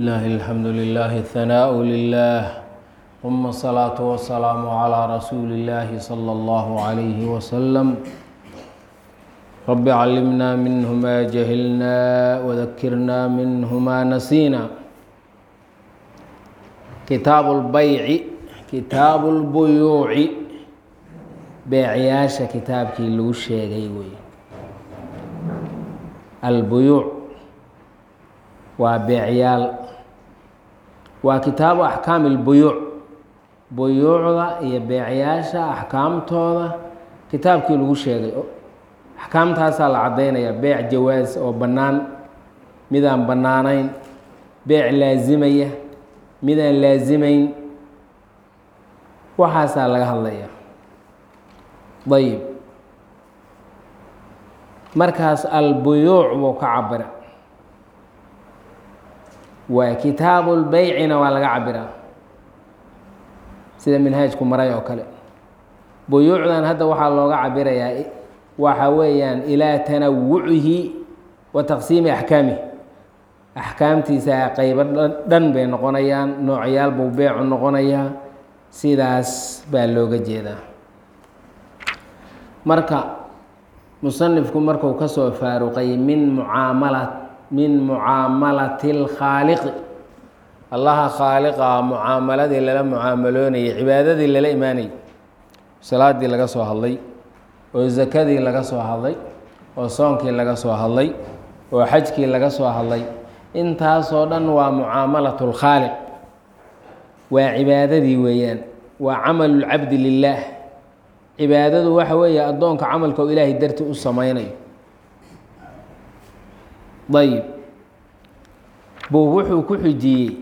لله الحمد لله الثناء لله ثم الصلاة والسلام على رسول الله صلى الله عليه وسلم رب علمنا منه ما جهلنا وذكرنا منه ما نسينا كتاب البيع كتاب البيوع beecyaasha kitaabkii lagu sheegay wey albuyuuc waa beecyaal waa kitaabu axkaami اlbuyuuc buyuucda iyo beecyaasha axkaamtooda kitaabkii lagu sheegay axkaamtaasaa la caddaynaya beec jawaas oo bannaan midaan bannaanayn beec laasimaya midaan laasimayn waxaasaa laga hadlaya ayib markaas albuyuuc buu ka cabira waa kitaabu lbeycina waa laga cabiraa sida minhaajku maray oo kale buyuucdan hadda waxaa looga cabirayaa waxa weeyaan ilaa tanawucihi wa taqsiimi axkaamih axkaamtiisa qeybo dhan bay noqonayaan noocyaal buu beecu noqonayaa sidaas baa looga jeedaa marka musanifku marku ka soo faaruqay min mucaamala min mucaamalati اlkhaaliqi allaha khaaliqa mucaamaladii lala mucaamaloonayay cibaadadii lala imaanayay salaadii laga soo hadlay oo zakadii laga soo hadlay oo soonkii laga soo hadlay oo xajkii laga soo hadlay intaasoo dhan waa mucaamalatu اlkhaaliq waa cibaadadii weeyaan waa camalu lcabdi lilah cibaadadu waxa weeye addoonka camalka oo ilaahay darti u samaynayo ayib buu wuxuu ku xujiyey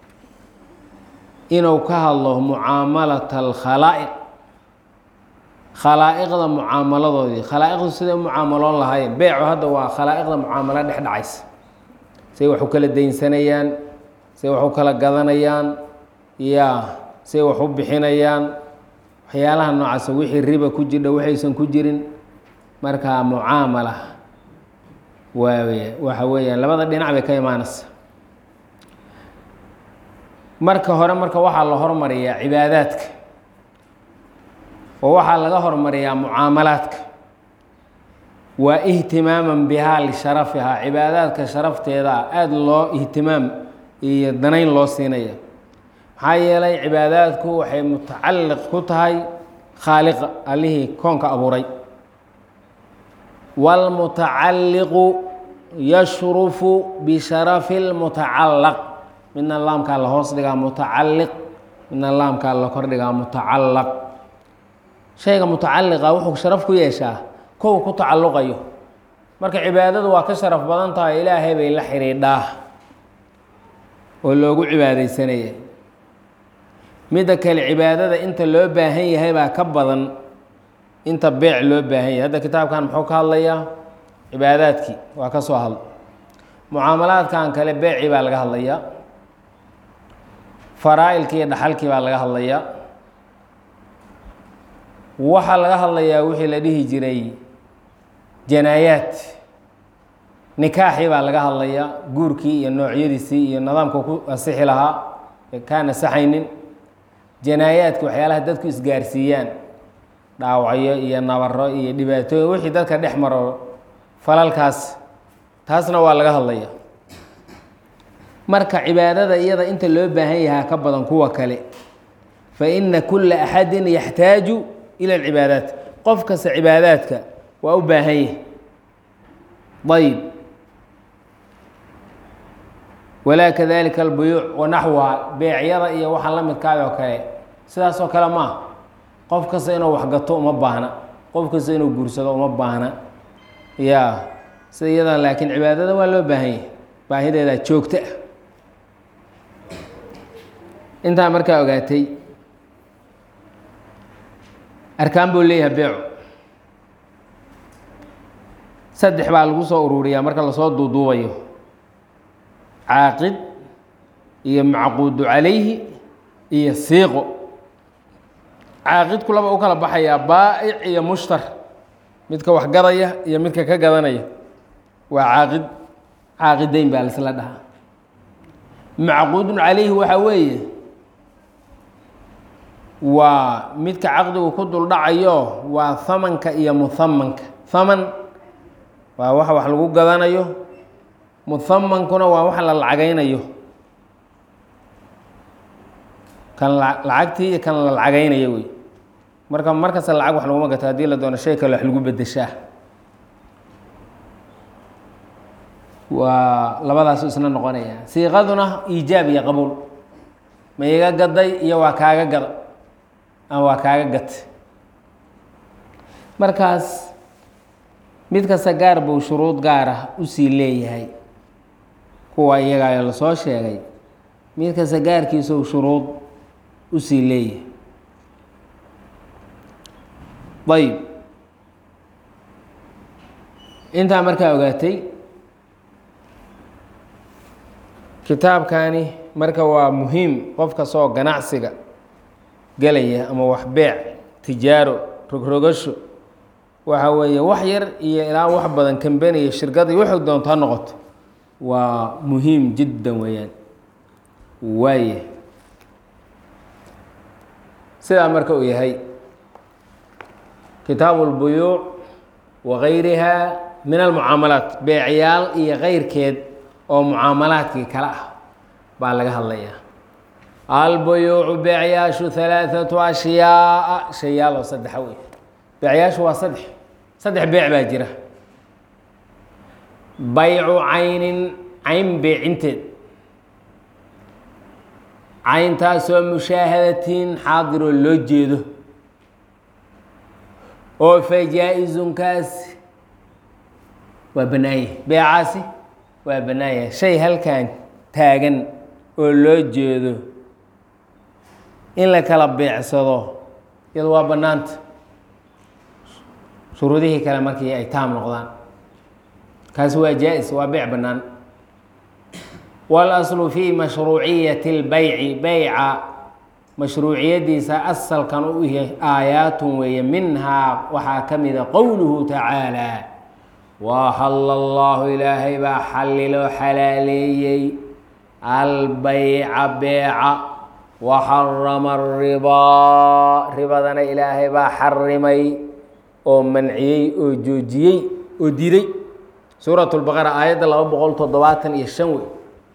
inuu ka hadlo mucaamalata alkhalaa'iq khalaa'iqda mucaamaladoodii khalaa'iqdu siday u mucaamaloon lahaayeen beecu hadda waa khalaa'iqda mucaamalo dhex dhacaysa say wax u kala daynsanayaan say wax u kala gadanayaan ya say wax u bixinayaan waxyaalaha noocaasa wixii riba ku jirdha waxaysan ku jirin markaa mucaamala waawe waxa weeyaan labada dhinac bay ka imaanaysa marka hore marka waxaa la hormariyaa cibaadaadka oo waxaa laga hormariyaa mucaamalaadka waa ihtimaaman bihaa lisharafihaa cibaadaadka sharafteeda aada loo ihtimaam iyo danayn loo siinaya maxaa yeelay cibaadaadku waxay mutacalliq ku tahay khaaliqa allihii koonka abuuray wاlmutacalliqu yashrufu bisharafi اlmutacallaq midna laamkaa la hoos dhigaa mutacalliq midna laamkaa la kor dhigaa mutacallaq shayga mutacalliqa wuxuu sharaf ku yeeshaa kow ku tacalluqayo marka cibaadadu waa ka sharaf badan tahay ilaahay bay la xidhiidhaa oo loogu cibaadaysanaya midda kale cibaadada inta loo baahan yahay baa ka badan inta beec loo baahan yahay hadda kitaabkan muxuu ka hadlayaa cibaadaadkii waa ka soo hadla mucaamalaadkan kale beecii baa laga hadlayaa faraa-ilkii iyo dhaxalkii baa laga hadlayaa waxaa laga hadlayaa wixii la dhihi jiray janaayaad nikaaxii baa laga hadlayaa guurkii iyo noocyadiisii iyo nidaamka ku asixi lahaa kaan asaxaynin janaayaadka waxyaalaha dadku isgaarsiiyaan dhaawacyo iyo nabaro iyo dhibaatooyin wixii dadka dhex maro falalkaas taasna waa laga hadlaya marka cibaadada iyada inta loo baahan yahaa ka badan kuwa kale fa ina kula axadin yaxtaaju ila alcibaadaat qof kasta cibaadaadka waa u baahan yahay ayib walaa kadalika albuyuuc wanaxwuha beecyada iyo waxaan la midkaay oo kale sidaas oo kale maaha qof kasta inuu waxgato uma baahna qof kasta inuu guursado uma baahna ya sida iyada laakiin cibaadada waa loo baahan yahay baahideedaa joogto ah intaa markaa ogaatay arkaan buu leeyahay beecu saddex baa lagu soo ururiyaa marka lasoo duuduubayo caaqid iyo macquudu calayhi iyo siiqo caaqidku laba u kala baxayaa baa'ic iyo mushtar midka wax gadaya iyo midka ka gadanaya waa caaqid caaqidayn baa laisla dhahaa macquudun calayhi waxaa weeye waa midka caqdigu ku duldhacayo waa hamanka iyo muhamanka haman waa waxa wax lagu gadanayo muhamankuna waa waxa la lacagaynayo kan lacagtii iyo kan la lacagaynayo wey marka markasta lacag wax laguma gato haddii la doono shay kale wax lagu bedeshaa waa labadaasu isna noqonaya siiqaduna iijaab iyo qabuul ma iga gaday iyo waa kaaga gada ama waa kaaga gatay markaas mid kasta gaar buu shuruud gaar ah usii leeyahay kuwa iyagaa lasoo sheegay mid kasta gaarkiisuu shuruud usii leeyahay ayib intaa markaa ogaatay kitaabkani marka waa muhiim qof kastoo ganacsiga gelaya ama wax beec tijaaro rogrogasho waxa weeye wax yar iyo ilaa wax badan kambeniya shirkada iyo waxay doonto ha noqoto waa muhiim jiddan weeyaan waaye sidaa marka uu yahay kitaabu اlbuyuuc wa gayriha min almucaamalaat beecyaal iyo keyrkeed oo mucaamalaadkii kale ah baa laga hadlayaa albuyuucu beecyaashu halaaثatu ashyaaa shayaal oo saddexa wey beecyaashu waa saddex saddex beec baa jira baycu caynin cayn beecinteed cayntaasoo mushaahadatin xaadiroo loo jeedo oo fajaa-izunkaasi waa bannaanye beecaasi waa bannaanya shay halkan taagan oo loo jeedo in la kala beecsado iyado waa bannaanta shuruudihii kale markii ay taam noqdaan kaasi waa jaa-is waa beec bannaan walaslu fi mashruuciyati اlbayci beyca mashruuciyadiisa asalkan u yahay aayaatun weeye minhaa waxaa ka mida qowluhu tacaalى waxalla allahu ilaahay baa xalliloo xalaaleeyey albeyca beeca waxarama aribaa ribadana ilaahay baa xarimay oo manciyey oo joojiyey oo diiday suurat lbaqara aayadda laba boqol toddobaatan iyo shan wey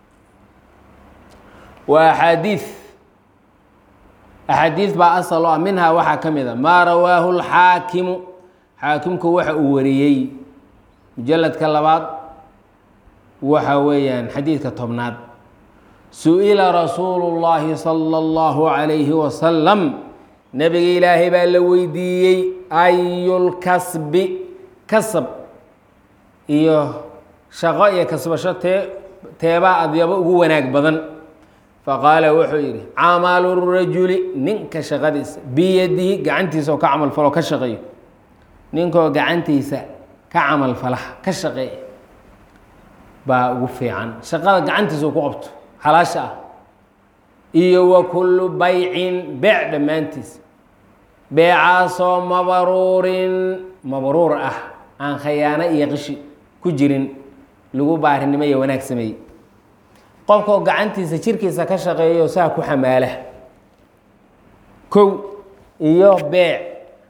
waa axaadiid axaadiid baa asal o ah minhaa waxaa ka mid a maa rawaahu lxaakimu xaakimku waxa uu wariyey mujaladka labaad waxa weeyaan xadiidka tobnaad su-ila rasuulu llaahi sala allahu calayhi wasalam nebiga ilaahay baa la weydiiyey ayulkasbi kasab iyo shaqo iyo kasbasho tee teebaa adyabo ugu wanaag badan faqaala wuxuu yidhi camalu rajuli ninka shaqadiisa biyadihi gacantiisa oo ka camal falo ka shaqeeyo ninkoo gacantiisa ka camal falaha ka shaqeeya baa ugu fiican shaqada gacantiisa uu ku qabto xalaasha ah iyo wa kullu baycin beec dhammaantiis beecaasoo mabruurin mabruur ah aan khayaano iyo qishi ku jirin lagu baarinimo iyo wanaag sameeyey qofkoo gacantiisa jirkiisa ka shaqeeyo saa ku xamaala kow iyo beec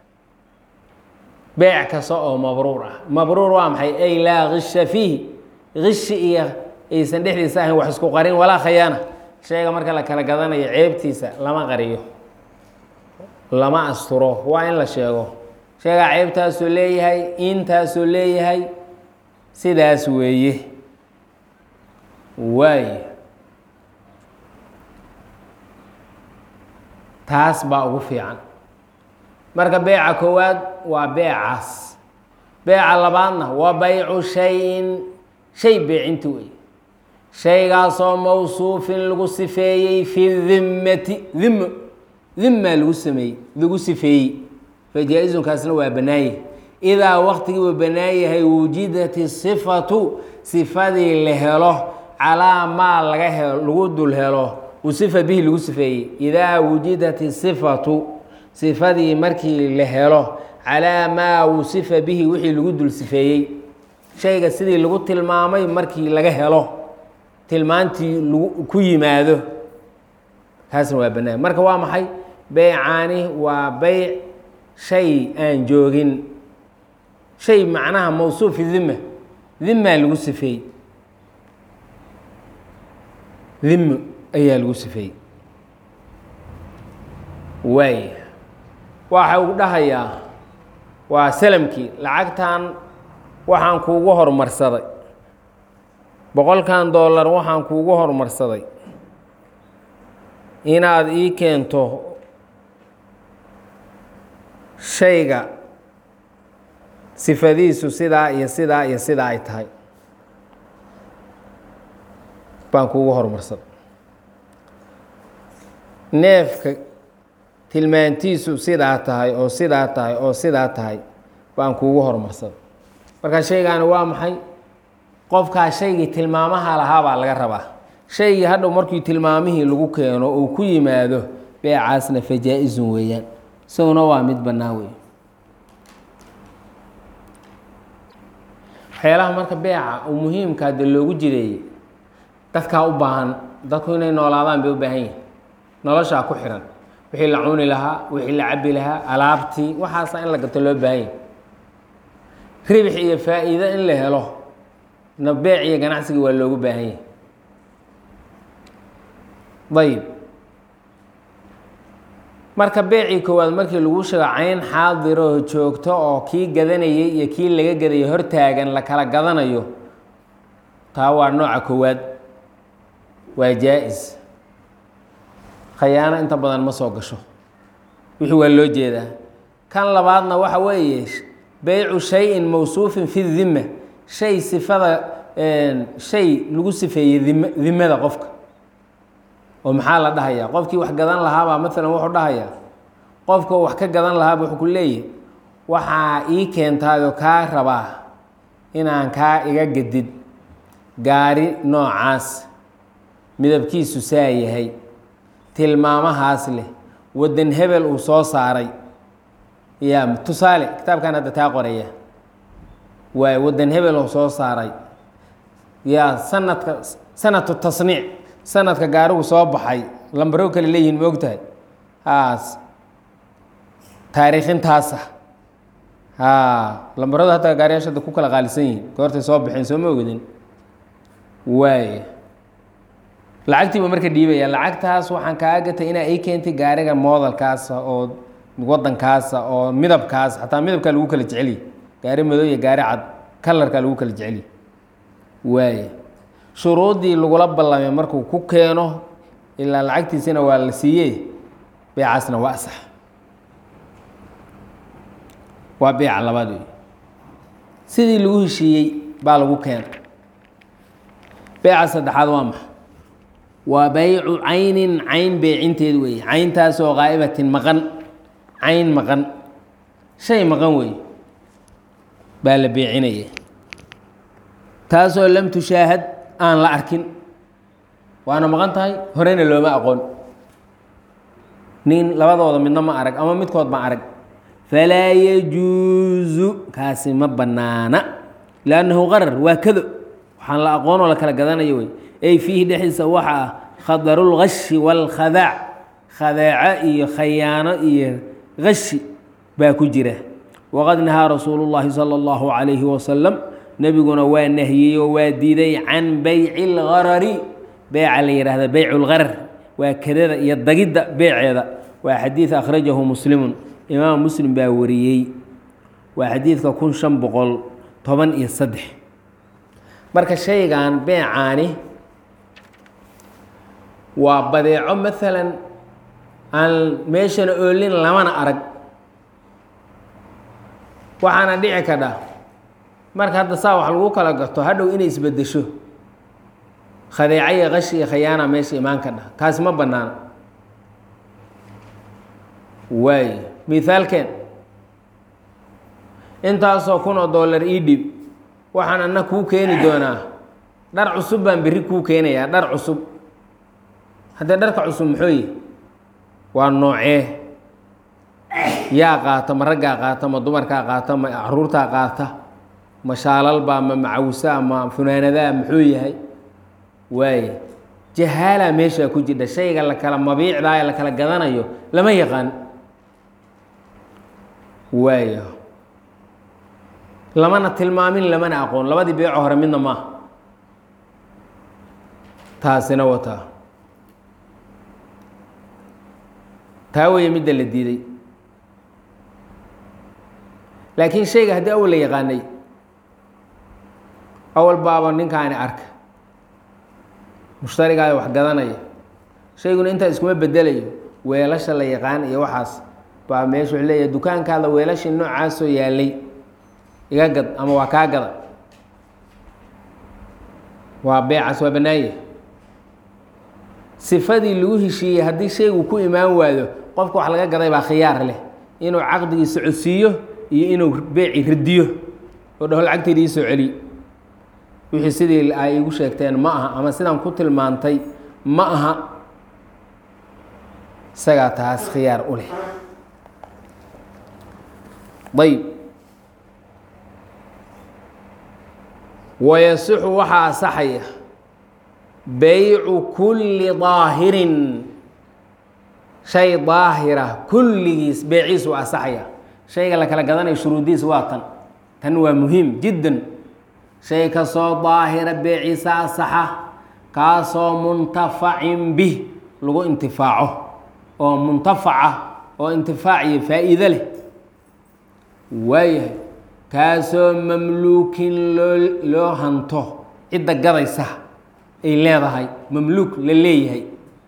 beec kasta oo mabruur ah mabruur waa maxay ay laa kisha fiihi kishi iyo aysan dhexdiisa ahayn wax isku qarin walaa khayaana shayga marka la kala gadanayo ceebtiisa lama qariyo lama asturo waa in la sheego sheegaa ceebtaasuu leeyahay intaasuu leeyahay sidaas weeye waay taas baa ugu fiican marka beeca koowaad waa beecaas beeca labaadna waa baycu shayin shay beecinti wey shaygaasoo mawsuufin lagu sifeeyey fi dimmati dimo dimmaa lagu sameeyey lagu sifeeyey fajaa-izunkaasna waa banaaye idaa waqtigiiba banaan yahay wujidat sifatu sifadii la helo calaa maa laga helo lagu dul helo usifa bihi lagu sifeeyey idaa wujidat sifatu sifadii markii la helo calaa maa wusifa bihi wixii lagu dul sifeeyey shayga sidii lagu tilmaamay markii laga helo tilmaantii lagu ku yimaado kaasna waa bannaan marka waa maxay beycaani waa beyc shay aan joogin shay macnaha mawsuufi dima dimaa lagu sifeeyey dimo ayaa lagu sifeeyey waay waxa uu dhahayaa waa salamkii lacagtan waxaan kuugu horumarsaday boqolkan dollar waxaan kuugu horumarsaday inaad ii keento shayga sifadiisu sidaa iyo sidaa iyo sidaa ay tahay baan kuugu horumarsaday neefka tilmaantiisu sidaa tahay oo sidaa tahay oo sidaa tahay baan kuugu horumarsaday marka shaygaani waa maxay qofkaa shaygii tilmaamaha lahaa baa laga rabaa shaygii hadhow markii tilmaamihii lagu keeno uu ku yimaado beecaasna fajaa-izun weeyaan isaguna waa mid bannaan wey waxyaalaha marka beeca uu muhiimkaa dee loogu jireeyey dadkaa u baahan dadku inay noolaadaan bay u baahan yihin noloshaa ku xihan wixii la cuni lahaa wixii la cabi lahaa alaabtii waxaasa in la gato loo baahan yahi ribix iyo faa-iido in la helo na beec iyo ganacsiga waa loogu baahan yahi ayib marka beecii koowaad markii lagu sheego cayn xaadiroo joogto oo kii gadanayay iyo kii laga gadayay hortaagan la kala gadanayo taa waa nooca koowaad waa jaa-is khayaano inta badan ma soo gasho wixii waa loo jeedaa kan labaadna waxa weeye beycu shay-in mawsuufin fi dima shay sifada shay lagu sifeeyey dim dimada qofka oo maxaa la dhahayaa qofkii wax gadan lahaabaa maalan wuxuu dhahayaa qofka wax ka gadan lahaaba wuxuu ku leeyahy waxaa ii keentaayoo kaa rabaa inaan kaa iga gadid gaari noocaas midabkiisu saa yahay tilmaamahaas leh waddan hebel uu soo saaray yaa tusaale kitaabkan hadda taa qoraya waay waddan hebel uu soo saaray yaa sanadka sanatu tasniic sanadka gaarigu soo baxay lambaro kale leeyihin ma ogtahay haas taariikhintaasa haa lambaradu hataa gaariyaasha hadda ku kala qaalisan yihiin goortay soo baxeen soo ma ogadin waay lacagtiiba marka dhiibaya lacagtaas waxaan kaa gatay inaa ii keentay gaariga moodalkaasa oo wadankaasa oo midabkaas xataa midabkaa lagu kala jeceliy gaari madow iyo gaari cad kalarkaa lagu kala jeceliy waay shuruuddii lagula ballamay markuu ku keeno ilaa lacagtiisina waa la siiyey beecaasna waa asax waa beeca labaad wey sidii lagu heshiiyey baa lagu keena beeca saddexaad waa maxa waa baycu caynin cayn beecinteed weeye cayntaasoo qaa'ibatin maqan cayn maqan shay maqan weeye baa la beecinaya taasoo lam tushaahad aan la arkin waana maqan tahay horena looma aqoon nin labadooda midna ma arag ama midkood ma arag falaa yajuusu kaasi ma bannaana liannahu qarar waa kado waxaan la aqoonoo la kala gadanayo wey ay fiihi dhexdiisa waxa ah khadarulgashi waalkhadaac khadaaco iyo khayaano iyo gashi baa ku jira waqad nahaa rasuulu llaahi sala allahu calayhi wasalam nebiguna waa nahiyey oo waa diiday can beyci اlgarari beeca la yidhaahda beycu اlgarar waa kadada iyo dagidda beeceeda waa xadiid akhrajahu muslimun imaam muslim baa wariyey waa xadiidka kun shan boqol toban iyo saddex marka shaygan beecaani waa badeeco maalan aan meeshana oolin lamana arag waxaana dhici kadha marka hadda saa wax lagu kala gato hadhow inay isbedesho khadeeca iyo qashi iyo khayaana meesha imaan kadha kaasi ma bannaana waay mithaalkeen intaasoo kun oo dollar ii dhib waxaan anna kuu keeni doonaa dhar cusub baan berri kuu keenayaa dhar cusub haddee dharka cusub muxuu yihi waa noocee yaa qaata ma raggaa qaata ma dumarkaa qaata ma caruurtaa qaata ma shaalalbaa ma macawsaa ma funaanadaa muxuu yahay waaye jahaalaa meeshaa ku jidha shayga la kala mabiicdaa ee la kala gadanayo lama yaqaan waayo lamana tilmaamin lamana aqoon labadii beeco hore midna maaha taasina wataa taa weeye midda la diiday laakiin shayga haddii awal la yaqaanay awal baaba ninkaani arka mushtarigaada wax gadanaya shayguna intaa iskuma bedelayo weelasha la yaqaan iyo waxaas baa meesha wuxuu leeyahay dukaankaada weelashii noocaasoo yaalay iga gad ama waa kaa gada waa beecaas waa bannaanye sifadii lagu heshiiyey haddii shaygu ku imaan waayo qofka wax laga gaday baa khiyaar leh inuu caqdigii socodsiiyo iyo inuu beeci radiyo oo dhaho lacagteeda ii soo celiyo wixii sidii ay igu sheegteen ma aha ama sidaan ku tilmaantay ma aha isagaa taas khiyaar u leh ayb wayasixu waxaa asaxaya baycu kulli daahirin shay daahira kulligiis beeciis u asaxaya shayga la kala gadanayo shuruudiis waa tan tan waa muhiim jiddan shay kasoo daahira beeciisa asaxa kaasoo muntafacin bih lagu intifaaco oo muntafaca oo intifaac iyo faa'iido leh waayahay kaasoo mamluukin loo loo hanto cidda gadaysa ay leedahay mamluuk la leeyahay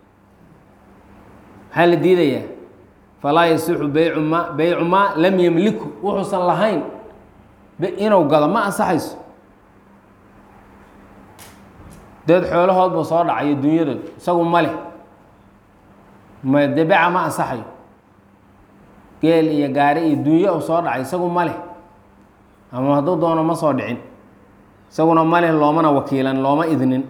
maxaa la diidayaa falaa yasixu baycu ma baycu maa lam yamliku wuxuusan lahayn inuu gado ma ansaxayso deed xoolahoodba soo dhacayo dunyadood isagu ma leh ma dee beca ma ansaxayo geel iyo gaari iyo dunyo u soo dhacay isagu ma leh ama hadduu doono ma soo dhicin isaguna ma leh loomana wakiilan looma idnin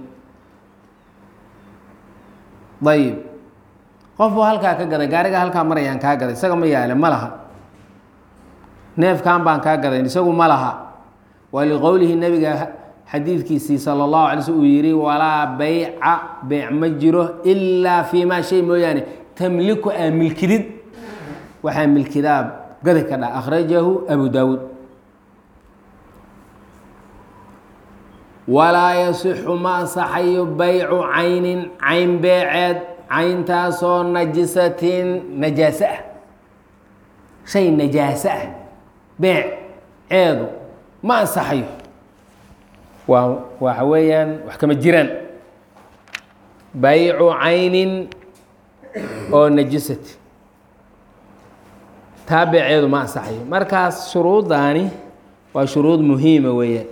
ayib qof buu halkaa ka gaday gaariga halkaa marayaan kaa gaday isaga ma yaale ma laha neefkan baan kaa gaday isagu ma laha waa liqowlihi nabiga xadiidkiisii sala allahu alay slm uu yihi walaa bayca beyc ma jiro ilaa fii maa shay mooyaane tamliku aa milkidid waxaa milkidaa gadi ka dha akhrajahu abu daawuud walaa yasixu ma ansaxayo baycu caynin cayn beeceed cayntaasoo najisatin najaaso ah shay najaaso ah beec ceedu ma ansaxayo waa waxa weeyaan wax kama jiraan baycu caynin oo najisati taa beeceedu ma ansaxayo markaas shuruuddaani waa shuruud muhiima weeyaan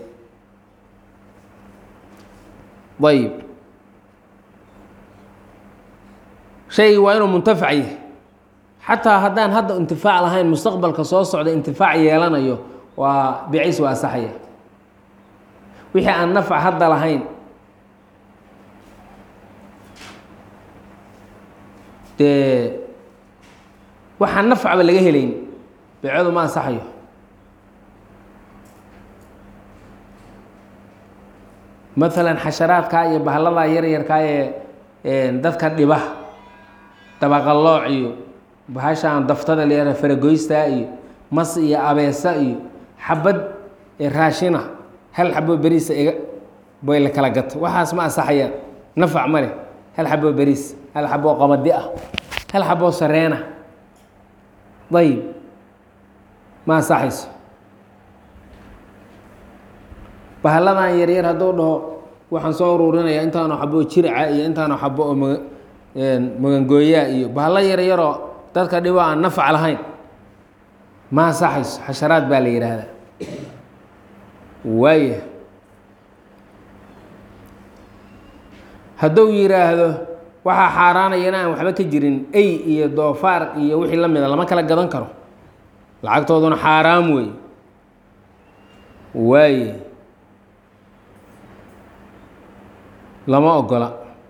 ayib shay waa inuu muntafac yahay xataa haddaan hadda intifaac lahayn mustaqbalka soo socda intifaac yeelanayo waa beeciis waa asaxaya wixii aan nafc hadda lahayn dee waxaan nafcba laga helayn beecadu ma ansaxayo maalan xasharaadkaa iyo bahalladaa yaryarkaa ee dadka dhiba dabaqalooc iyo bahashaan daftada leera faragoystaa iyo mas iyo abeesa iyo xabad raashina hal xabo beriisa iga bay la kala gato waxaas ma ansaxayaan nafac ma leh hal xaboo beriis hal xaboo qabadi ah hal xaboo sareena ayib ma ansaxayso bahalladan yaryar hadduu dhaho waxaan soo ururinaya intaanu xabo jirica iyo intaanu xabo oo maga magangooyaa iyo bahalla yaryaroo dadka dhibo aan nafac lahayn ma ansaxayso xasharaad baa la yidhaahdaa waaya hadduu yidhaahdo waxaa xaaraanayana aan waxba ka jirin ey iyo doofaar iyo wixii la mida lama kala gadan karo lacagtooduna xaaraam wey waaye lama ogola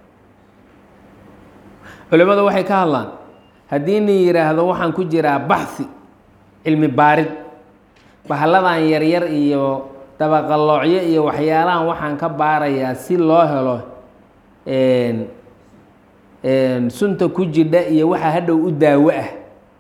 culimmadu waxay ka hadlaan haddii nin yidhaahdo waxaan ku jiraa baxhi cilmi baarid bahalladan yaryar iyo dabaqaloocyo iyo waxyaalahan waxaan ka baarayaa si loo helo sunta ku jidha iyo waxaa hadhow u daawo ah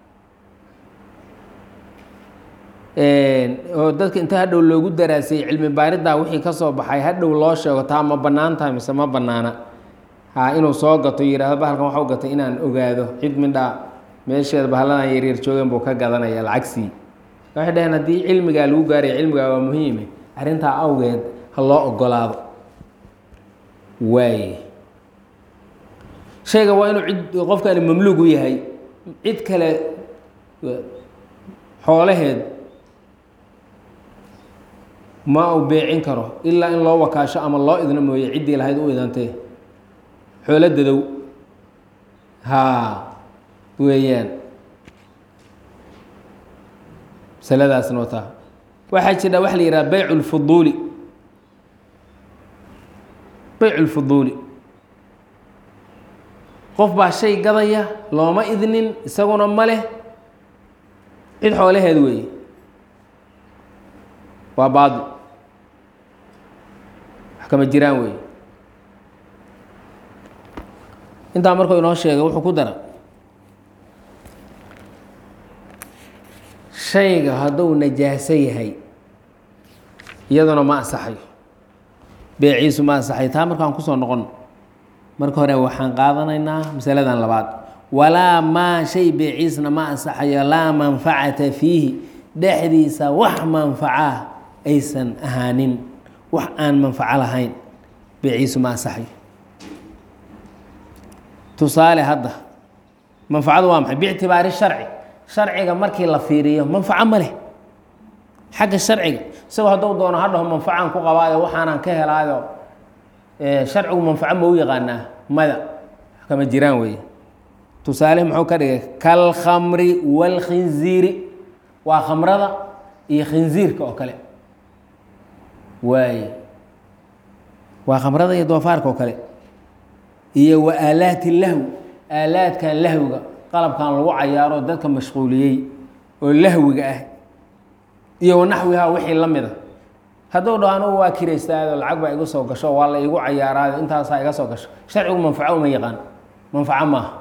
oo dadka inta hadhow loogu daraasayey cilmi baaridaa wixii ka soo baxay hadhow loo sheego taa ma bannaan tahay mise ma bannaana ha inuu soo gato yihahdo bahalkan waxau gatay inaan ogaado cid midhaa meesheeda bahalladan yaryar joogeen buu ka gadanaya lacagsii waxay dhaheen haddii cilmigaa lagu gaaraya cilmigaa waa muhiime arrintaa awgeed ha loo ogolaado waaye shayga waa inuu cid qofkani mamluug u yahay cid kale xoolaheed ma uu beecin karo ilaa in loo wakaasho ama loo idno mooye ciddii lahayd u idantee xoolo dadow haa weeyaan masaladaasna wataa waxaa jira waxa la yidhaha beyc lfuduuli beyc lfuduuli qof baa shay gadaya looma idnin isaguna ma leh cid xoolaheed weeye waa baadil wax kama jiraan weeye intaa markuu inoo sheegay wuxuu ku dara shayga hadduu najaaso yahay iyaduna ma ansaxayo beeciisu ma ansaxayo taa markaan kusoo noqon marka hore waxaan qaadanaynaa masaladan labaad walaa maa shay beeciisna ma ansaxayo laa manfacata fiihi dhexdiisa wax manfacaa aysan ahaanin wax aan manfaco lahayn beeciisu ma ansaxayo tusaale hadda manfacadu waa maxay biictibaari sharci sharciga markii la fiiriyo manfaco ma leh xagga sharciga isagoo hadduu doono hadhaho manfacaan ku qabaayo waxaanaan ka helaayo sharcigu manfaco ma u yaqaanaa mada wax kama jiraan weeye tusaale muxuu ka dhigay kalkhamri waalkhinziiri waa khamrada iyo khinziirka oo kale waaye waa khamrada iyo doofaarka oo kale iyo wa aalaati lahw aalaadkan lahwiga qalabkan lagu cayaaro dadka mashquuliyey oo lahwiga ah iyo wanaxwiha wixii la mida hadduu dhaho anugu waa kiraystaado lacag baa iga soo gasho waa la igu cayaaraayo intaasaa iga soo gasho sharcigu manfaco uma yaqaan manfaco maaha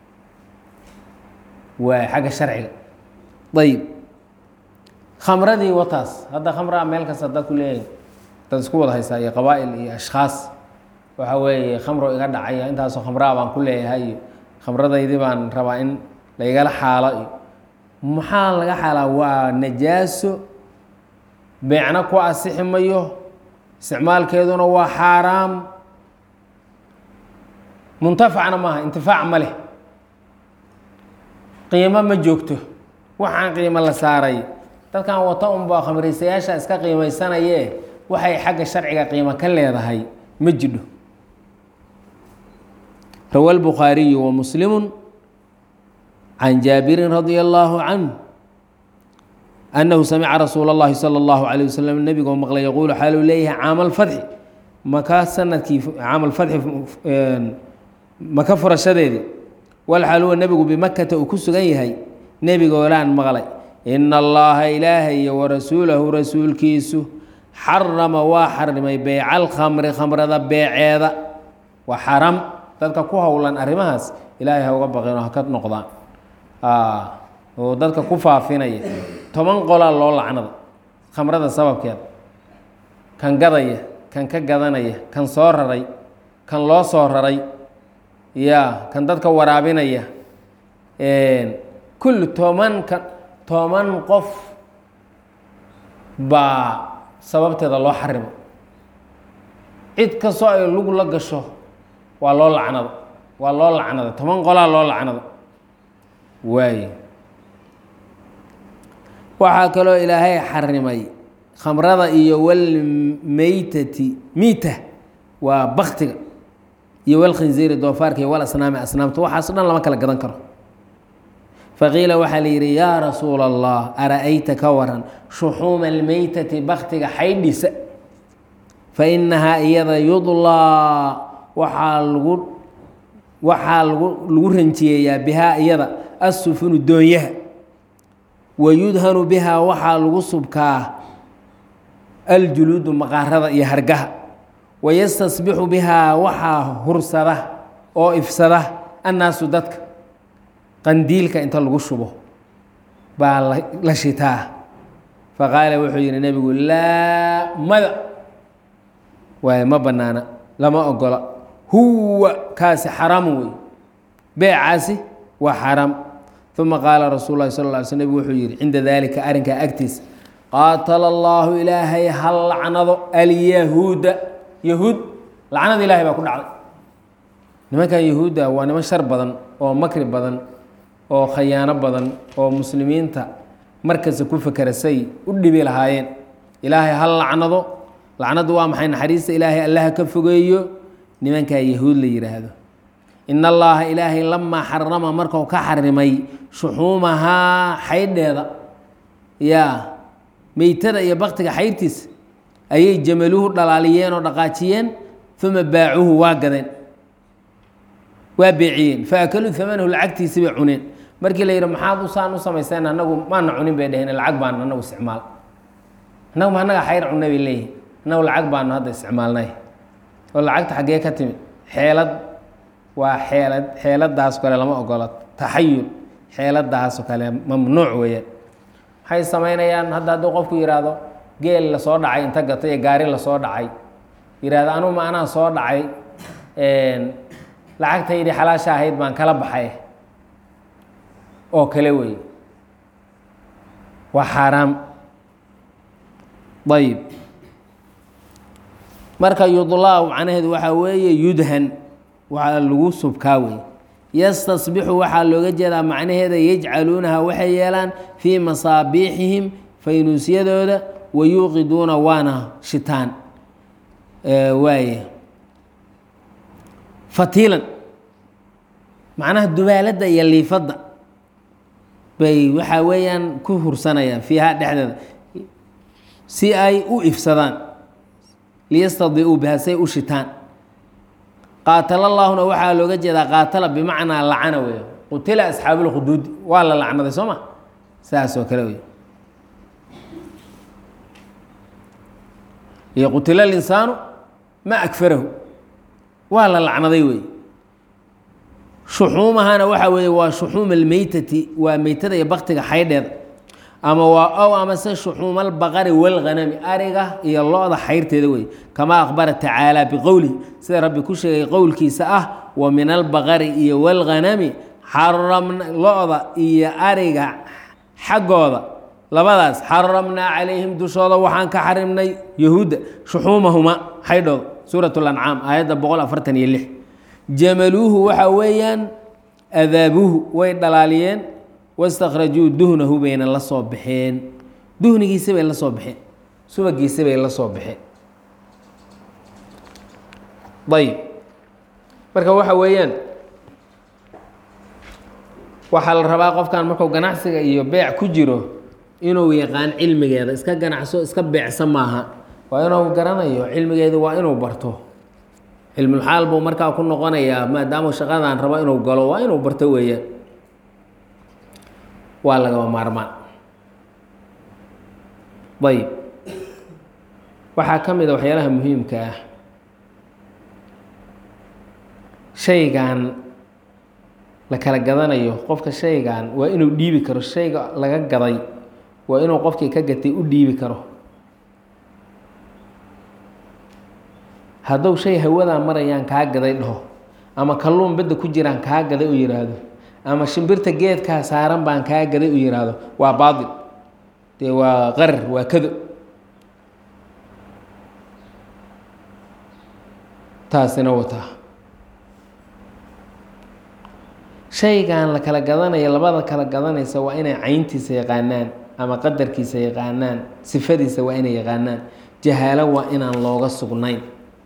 waa xagga sharciga ayib khamradii wataas hadda khamraa meel kasta dad ku leeyahay dad isku wada haystaa iyo qabaa'il iyo ashkhaas waxa weeye khamro iga dhacaya intaasoo khamraa baan ku leeyahay iyo khamradaydii baan rabaa in laigala xaalo iyo maxaa laga xaalaa waa najaaso beecna ku asixi mayo isticmaalkeeduna waa xaaraam muntafacna maaha intifaac ma leh qiimo ma joogto waxaan qiimo la saaray dadkan wata unbaa khamraysayaasha iska qiimaysanayee waxay xagga sharciga qiimo ka leedahay ma jidho rawa الbukhaariyu وmuslimu can jaabirin radia اllaahu canh annahu samica rasuula اllahi salى اllahu عalيه waslm nebigoo maqlay yaquulu xaaluu leeyahay caama alfatxi maka sanadkii caama alfatxi maka furashadeedii walxaal huwa nebigu bimakata uu ku sugan yahay nebigoolaan maqlay ina allaha ilaahay iyo warasuulahu rasuulkiisu xarama waa xarimay beyca alkhamri khamrada beeceeda waa xaram dadka ku howlan arrimahaas ilaahay ha uga baqeen oo ha ka noqdaan oo dadka ku faafinaya toban qolaa loo lacnada khamrada sababkeeda kan gadaya kan ka gadanaya kan soo raray kan loo soo raray ya kan dadka waraabinaya kulli toban ka toban qof baa sababteeda loo xarimo cid kastoo ay lug la gasho waa loo lacnado waa loo lacnada toban qolaa loo lacnado waaye waxaa kaloo ilaahay xarimay khamrada iyo walmeytati miita waa baktiga iyo walkhinziiri doofaarka iyo walasnaami asnaamta waxaaso dhan lama kala gadan karo faqiila waxaa la yidhi yaa rasuula allah ara-ayta ka waran shuxuuma almeytati baktiga xaydhisa fa inahaa iyada yudlaa waxaa lagu waxaa lagu lagu ranjiyeeyaa bihaa iyada assufunu doonyaha wa yudhanu bihaa waxaa lagu subkaa aljuluudu maqaarada iyo hargaha wayastasbixu bihaa waxaa hursada oo ifsada annaasu dadka qandiilka inta lagu shubo baa la shitaa faqaala wuxuu yihi nebigu laa mada waaye ma bannaana lama ogola huwa kaasi xaraamu wey beecaasi waa xaraam uma qaala rasuul lahi sal lla alay sl nebigu wuxuu yihi cinda daalika arrinkaa agtiisa qaatala allaahu ilaahay ha lacnado alyahuuda yahuud lacnada ilahay baa ku dhacday nimankan yahuudda waa niman shar badan oo makri badan oo khayaano badan oo muslimiinta markasta ku fakera say u dhibi lahaayeen ilaahay ha lacnado lacnadu waa maxay naxariista ilaahay allaha ka fogeeyo nimankaa yahuud la yidhaahdo in allaha ilaahay lamaa xarama markuu ka xarimay shuxuumahaa xaydheeda yaa meytada iyo baktiga xayrtiisa ayay jamaluhu dhalaaliyeen oo dhaqaajiyeen uma baacuuhu waa gadeen waa beeciyeen faakaluu amanahu lacagtiisi bay cuneen markii la yidhi maxaad usaan u samaysteen anagu maana cunin bay dheheen lacag baanu anagu isticmaal annagu ma annaga xayr cunna bay leeyihin annagu lacag baanu hadda isticmaalnay oo lacagta xaggee ka timid xeelad waa xeelad xeeladaas kale lama ogola taxayul xeeladaasoo kale mamnuuc weeyaan waxay samaynayaan hadda hadduu qofku yidhaahdo geel lasoo dhacay inta gatay iyo gaari lasoo dhacay yidhahdo anugu ma anaa soo dhacay lacagtaydii xalaasha ahayd baan kala baxay oo kale wey waa xaaraam ayib marka yudlaaw macnaheedu waxaa weeye yudhan waa lagu subkaa wey yastasbixu waxaa looga jeedaa macnaheeda yajcaluunaha waxay yeelaan fii masaabiixihim faynuusyadooda wayuuqiduuna waana shitaan waaye fatiilan macnaha dubaaladda iyo liifadda bay waxaa weeyaan ku hursanayaan fiiha dhexdeeda si ay u ifsadaan liyastadiuu biha say u shitaan qaatala llaahuna waxaa looga jeedaa qaatala bimacnaa lacana wey qutila asxaabulkhuduudi waa la lacnaday soo ma saas oo kale wey iyo qutila linsaanu ma akfarahu waa la lacnaday wey shuxuumahana waxaa weeye waa shuxuuma almeytati waa meytada iyo baktiga xaydheeda ama waa ow amase shuxuuma albaqari walghanami ariga iyo lo-da xayrteeda wey kamaa akhbara tacaala biqowlihi sida rabbi ku sheegay qowlkiisa ah wa min albaqari iyo walghanami xaramna lo-da iyo ariga xaggooda labadaas xaramnaa calayhim dushooda waxaan ka xarimnay yahuudda shuxuumahuma xaydhooda suurat lancaam aayadda boqol afartan iyo lix jamaluuhu waxaa weeyaan adaabuhu way dhalaaliyeen wastakhrajuu duhnahu bayna la soo baxeen duhnigiisa bay la soo baxeen subagiisa bay la soo baxeen ayb marka waxa weeyaan waxaa la rabaa qofkan markuu ganacsiga iyo beec ku jiro inuu yaqaan cilmigeeda iska ganacso iska beecsa maaha waa inuu garanayo cilmigeedu waa inuu barto cilmulxaal buu markaa ku noqonayaa maadaama shaqadan rabo inuu galo waa inuu barto weeyaan waa lagaba maarmaan ayb waxaa ka mid a waxyaalaha muhiimka ah shaygan la kala gadanayo qofka shaygan waa inuu dhiibi karo shayga laga gaday waa inuu qofkii ka gatay u dhiibi karo hadduu shay hawadaa marayaan kaa gaday dhaho ama kalluun bedda ku jiraan kaa gaday u yidhaahdo ama shimbirta geedkaa saaran baan kaa gaday u yidhaahdo waa baatil dee waa qarar waa kado taasina wataa shaygan la kala gadanayo labada kala gadanaysa waa inay cayntiisa yaqaanaan ama qadarkiisa yaqaanaan sifadiisa waa inay yaqaanaan jahaalo waa inaan looga sugnayn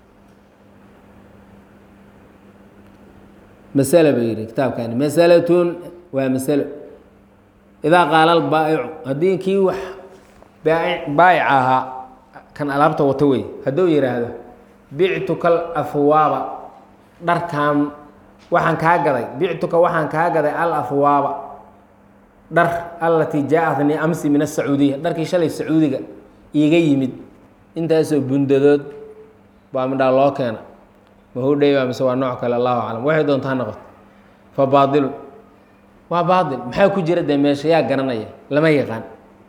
masalo buu yidhi kitaabkani masalatun waa masalo idaa qaala albaa'icu haddii kii wax baayic ahaa kan alaabta wato wey hadduu yidhaahdo bictuka alafwaaba dharkan waxaan kaa gaday bictuka waxaan kaa gaday al afwaaba dhar allatii jaa-atnii amsi min asacuudiya dharkii shalay sacuudiga iiga yimid intaasoo bundadood baa midhaa loo keena mahudheyba mise waa nooc kale allahu aclam waxay doontaa noqoto fa baadilun waa baadil maxaa ku jira dee meesha yaa garanaya lama yaqaan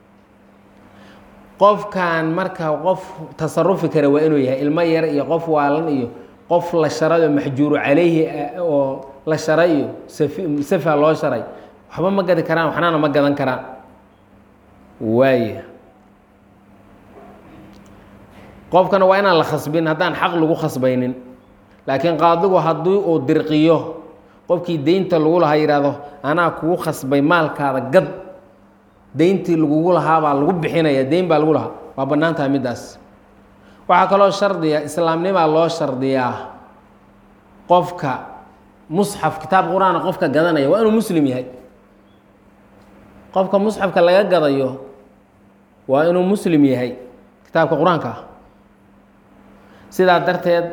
qofkan marka qof tasarufi kara waa inuu yahay ilmo yar iyo qof waalan iyo qof la sharay oo maxjuuru calayhi oo la sharay iyo safi safa loo sharay waxba ma gadi karaan waxnana ma gadan karaan waaya qofkana waa inaan la khasbin haddaan xaq lagu khasbaynin laakiin qaadigu haddii uu dirqiyo qofkii deynta lagu lahaa yidhaahdo anaa kugu khasbay maalkaada gad deyntii lagugu lahaabaa lagu bixinaya deyn baa lagu lahaa waa bannaan tahay middaas waxaa kaloo shardiya islaamnimaa loo shardiyaa qofka musxaf kitaab qur-aana qofka gadanaya waa inuu muslim yahay qofka musxafka laga gadayo waa inuu muslim yahay kitaabka qur-aanka ah sidaa darteed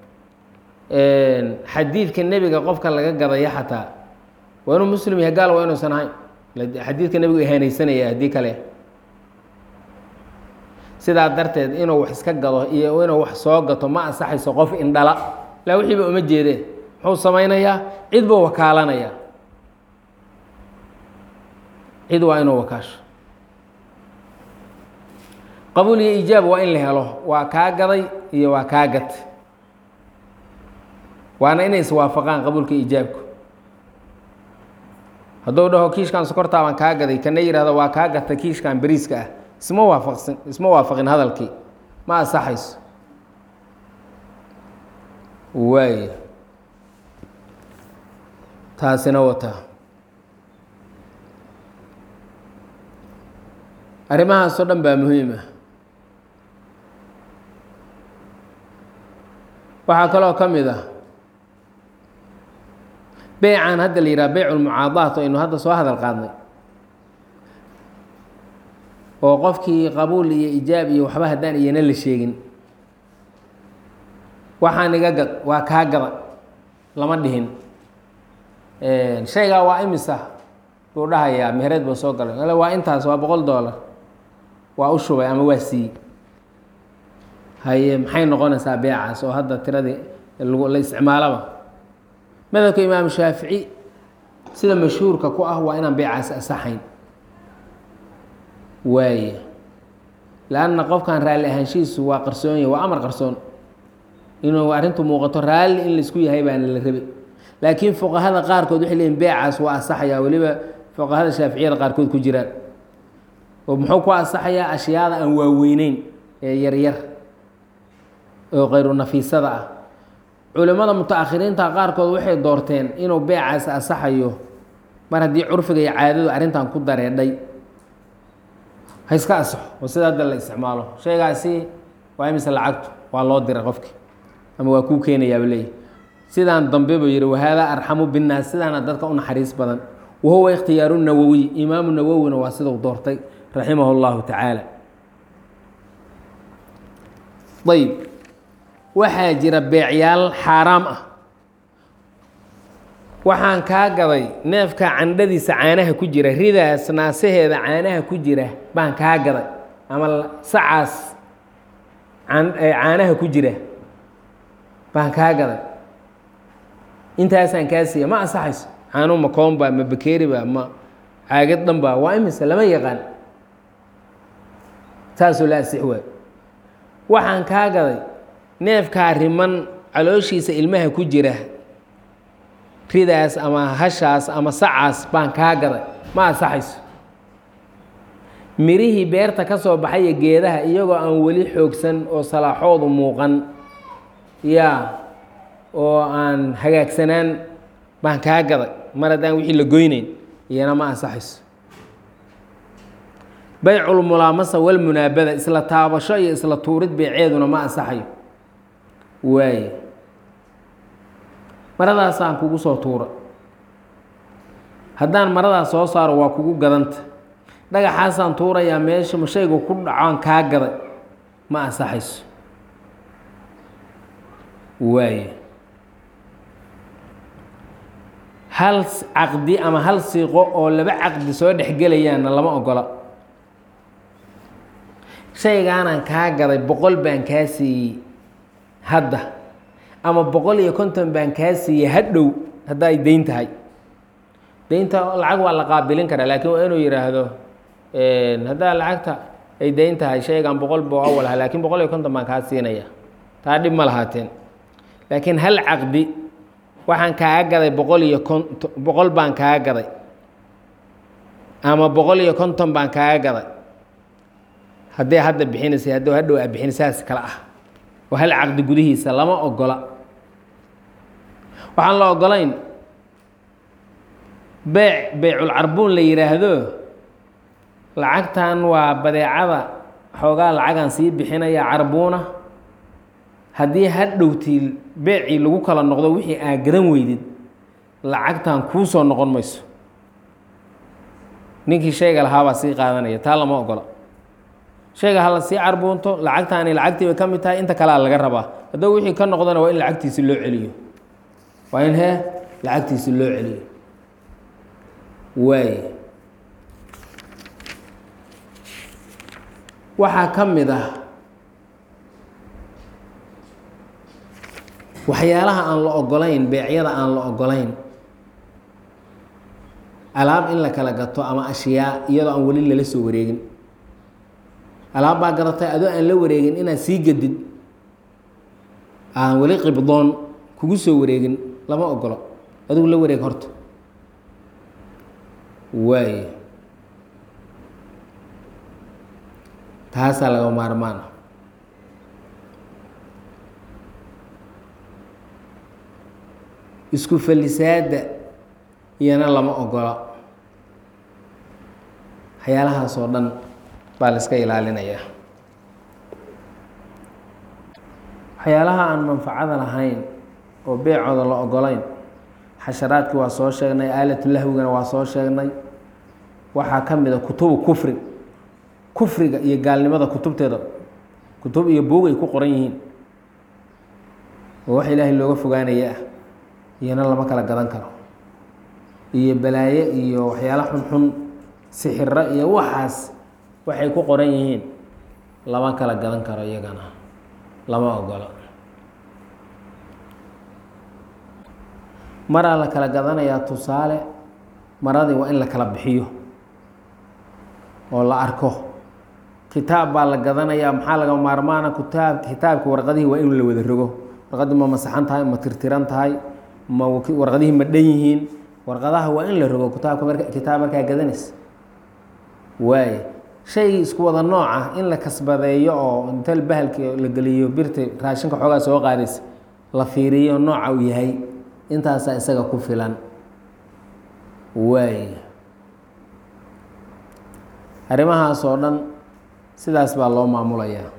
xadiidka nebiga qofka laga gadaya xataa waa inuu muslim yahay gaal waa inuusan ahayn xadiidka nebigu ihaanaysanaya haddii kale sidaa darteed inuu wax iska gado iyo inuu wax soo gato ma ansaxayso qof indhala ilaa wixiiba uma jeedee muxuu samaynayaa cid buu wakaalanaya cid waa inuu wakaasho qabuul iyo ijaab waa in la helo waa kaa gaday iyo waa kaa gat waana inay iswaafaqaan qabuulka ijaabku hadduu dhaho kiishkan sokortaa baan kaa gaday kana yihahdo waa kaa gata kiishkan beriiska ah isma waafaqsin isma waafaqin hadalkii ma ansaxayso waaya taasina wataa arrimahaasoo dhan baa muhiim ah waxaa kaloo ka mid ah beycan hadda la yidhaha beyc lmucaadaat aynu hadda soo hadal qaadnay oo qofkii qabuul iyo ijaab iyo waxba haddaan iyana la sheegin waxaan iga gad waa kaa gada lama dhihin shaygaa waa imisa buu dhahayaa mehereed buu soo galay ale waa intaas waa boqol dollar waa u shubay ama waa siiyey haye maxay noqonaysaa beecaas oo hadda tiradii la isticmaalaba madhabka imaamu shaafici sida mashhuurka ku ah waa inaan beecaasi asaxayn waaye lanna qofkan raalli ahaanshihiisu waa qarsoon yahy waa amar qarsoon inuu arrintu muuqato raalli in laisku yahay baana la rabe laakiin fuqahada qaarkood waxay leeyiin beecaas waa asaxayaa weliba fuqahada shaaficiyada qaarkood ku jiraan oo muxuu ku asaxayaa ashyaada aan waaweyneyn ee yaryar oo kayru nafiisada ah culimmada muta-akhiriinta qaarkood waxay doorteen inuu beecaasi asaxayo mar haddii curfiga iyo caadadu arrintan ku dareedhay ha iska asaxo oo sida hadda la isticmaalo shaygaasi waa imise lacagtu waa loo diray qofki ama waa kuu keenayaaba leeyahy sidaan dambe buu yihi wahaadaa arxamu binnaas sidaana dadka u naxariis badan wahuwa ikhtiyaaru nawowiy imaamu nawowina waa sidau doortay raximah اllahu tacaala ayb waxaa jira beecyaal xaaraam ah waxaan kaa gaday neefka candhadiisa caanaha ku jira ridaas naasaheeda caanaha ku jira baan kaa gaday ama sacaas caanaha ku jira baan kaa gaday intaasaan kaa siiya ma ansaxayso caanuu ma koomba ma bakeeriba ma caagad dhanba waa imise lama yaqaan saasoo la asix waay waxaan kaa gaday neefkaa riman calooshiisa ilmaha ku jira ridaas ama hashaas ama sacaas baan kaa gaday ma ansaxayso mirihii beerta ka soo baxaya geedaha iyagoo aan weli xoogsan oo salaaxoodu muuqan yaa oo aan hagaagsanaan baan kaa gaday mar haddaan wixii la goyneyn iyana ma ansaxayso bayculmulaamasa walmunaabada isla taabasho iyo isla tuurid beeceeduna ma ansaxayo waaye maradaasaan kugu soo tuura haddaan maradaas soo saaro waa kugu gadanta dhagaxaasaan tuurayaa meesha shaygu ku dhacoan kaa gaday ma ansaxayso waaye hal caqdi ama hal siiqo oo laba caqdi soo dhexgelayaanna lama ogola shaygaanaan kaa gaday boqol baan kaa siiyey hadda ama boqol iyo konton baan kaa siiyey hadhow hadda ay deyn tahay deynta lacag waa la qaabilin karaa laakiin waa inuu yidhaahdo haddaa lacagta ay deyn tahay shaygan boqol buu awal aha lakiin boqol iyo konton baan kaa siinaya taa dhib ma lahaateen laakiin hal caqdi waxaan kaaga gaday boqol iyo konto boqol baan kaaga gaday ama boqol iyo konton baan kaaga gaday haddii hadda bixinaysay hadduu hadhow aa bixinaysaas kale ah oo hal caqdi gudihiisa lama ogola waxaan la ogolayn beyc beyculcarbuun la yidhaahdo lacagtan waa badeecada xoogaa lacagaan sii bixinaya carbuuna haddii hadhowtii beecii lagu kala noqdo wixii aa garan weydid lacagtan kuu soo noqon mayso ninkii shayga lahaabaa sii qaadanaya taa lama ogola shayga hala sii carbuunto lacagtaani lacagtii bay ka mid tahay inta kalea laga rabaa haddaba wixii ka noqdana waa in lacagtiisi loo celiyo waa in hee lacagtiisi loo celiyo waay waxaa ka mid ah waxyaalaha aan la ogolayn beecyada aan la ogolayn alaab in la kala gato ama ashyaa iyadoo aan weli lala soo wareegin alaab baa gadatay adoo aan la wareegin inaad sii gedid aan weli qibdoon kugu soo wareegin lama ogolo adigu la wareeg horta waay taasaa laga maarmaana isku falisaada iyana lama ogola waxyaalahaas oo dhan baa la iska ilaalinayaa waxyaalaha aan manfacada lahayn oo beecooda la ogolayn xasharaadkii waa soo sheegnay aalatulahwigana waa soo sheegnay waxaa ka mid a kutubu kufri kufriga iyo gaalnimada kutubteeda kutub iyo buog ay ku qoran yihiin oo wax ilaahay looga fogaanaya ah iyana lama kala gadan karo iyo balaaye iyo waxyaalo xunxun sixiro iyo waxaas waxay ku qoran yihiin lama kala gadan karo iyagana lama ogola maraa la kala gadanayaa tusaale maradii waa in la kala bixiyo oo la arko kitaab baa la gadanayaa maxaa laga maarmaana kitaab kitaabki warqadihii waa in la wada rogo warqaddii ma masaxan tahay ma tirtiran tahay ma warqadihii ma dhan yihiin warqadaha waa in la rogo kitaabka marka kitaab markaa gadanaysa waaye shaygii isku wada nooc ah in la kasbadeeyo oo inta bahalki la geliyo birta raashinka xoogaa soo qaadaysa la fiiriyo nooca uu yahay intaasaa isaga ku filan waay arrimahaas oo dhan sidaas baa loo maamulayaa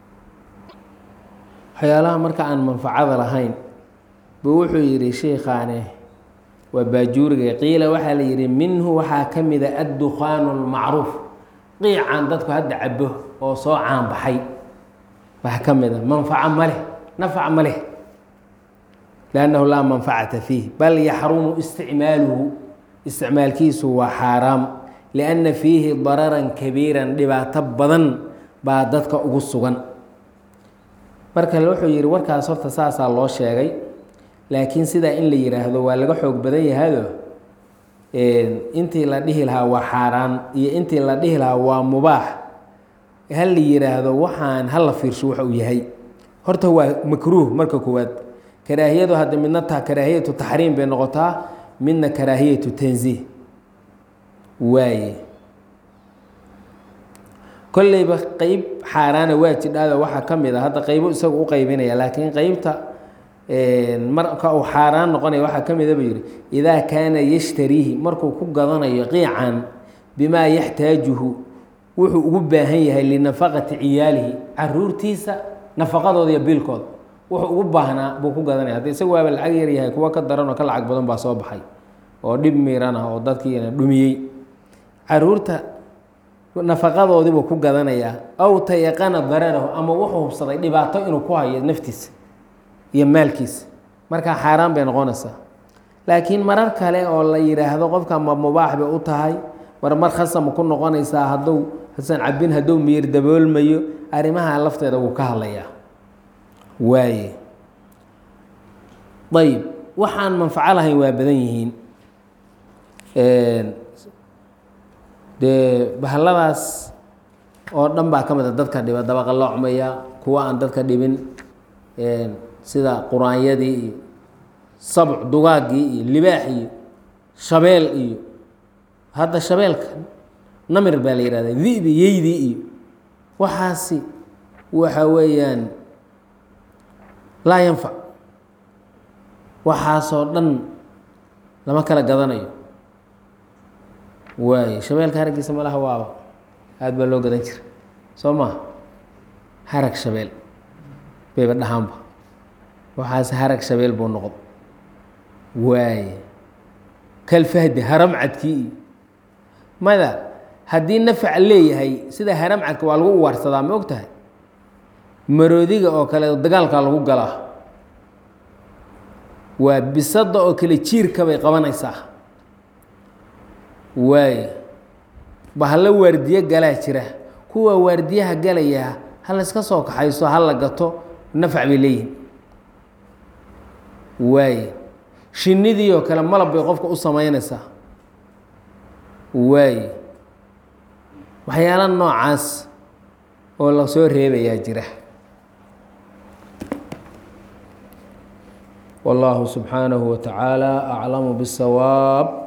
waxyaalaha marka aan manfacada lahayn buu wuxuu yidhi sheikhaane waa baajuuriga qiila waxaa la yidhi minhu waxaa ka mida addukhaanu lmacruuf qiican dadku hadda cabo oo soo caanbaxay waxaa ka mida manfaco ma leh nafac ma leh liannahu laa manfacata fiih bal yaxrumu isticmaaluhu isticmaalkiisu waa xaaraam lianna fiihi dararan kabiiran dhibaato badan baa dadka ugu sugan marka wuxuu yidhi warkaas horta saasaa loo sheegay laakiin sidaa in la yidhaahdo waa laga xoog badan yahado intii la dhihi lahaa waa xaaraan iyo intii la dhihi lahaa waa mubaax ha la yidhaahdo waxaan hala fiirsho waxa uu yahay horta waa makruuh marka koowaad karaahiyadu hadda midna ta karaahiyatu taxriim bay noqotaa midna karaahiyatu tanziih waaye kolleyba qeyb xaaraana waa jidhaado waxaa ka mid a hadda qeybo isagu u qeybinaya laakiin qeybta marka uu xaaraan noqonaya waxaa ka mida buu yidhi idaa kaana yashtariihi markuu ku gadanayo qiican bimaa yaxtaajuhu wuxuu ugu baahan yahay linafaqati ciyaalihi caruurtiisa nafaqadooda iyo biilkooda wuxuu ugu baahnaa buu ku gadanaya hadda isagu waaba lacag yar yahay kuwa ka daran oo ka lacag badan baa soo baxay oo dhib miiran ah oo dadkiina dhumiyey caruurta nafaqadoodiibuu ku gadanayaa aw tayaqana dararahu ama wuxuu hubsaday dhibaato inuu ku hayo naftiisa iyo maalkiisa markaa xaaraan bay noqonaysaa laakiin marar kale oo la yidhaahdo qofka ma mubaax bay u tahay mar mar khasama ku noqonaysaa hadduu hasan cabin hadduu miyir daboolmayo arrimaha lafteeda wuu ka hadlayaa waaye ayib waxaan manfaco lahayn waa badan yihiin dee bahalladaas oo dhan baa ka mid a dadka dhiba dabaqa loocmaya kuwa aan dadka dhibin sida quraanyadii iyo sabc dugaaggii iyo libaax iyo shabeel iyo hadda shabeelka namir baa la yihahda dibi yeydii iyo waxaasi waxa weeyaan laa yanfac waxaasoo dhan lama kala gadanayo waayo shabeelka haraggiisa malaha waaba aada baa loo gadan jira soo maha harag shabeel bayba dhahaanba waxaas harag shabeel buu noqdo waaye kalfahdi haramcadkii iyo mada haddii nafac leeyahay sida haramcadka waa lagu uwaarsadaa ma og tahay maroodiga oo kale dagaalkaa lagu galaa waa bisada oo kale jiirka bay qabanaysaa waaye bahalla waardiye galaa jira kuwa waardiyaha galayaa ha la iska soo kaxayso ha la gato nafac bay leeyihin waaye shinnidii oo kale malab bay qofka u samaynaysaa waaye waxyaala noocaas oo la soo reebayaa jira والله سبحانه وتعالى أعلم بالصواب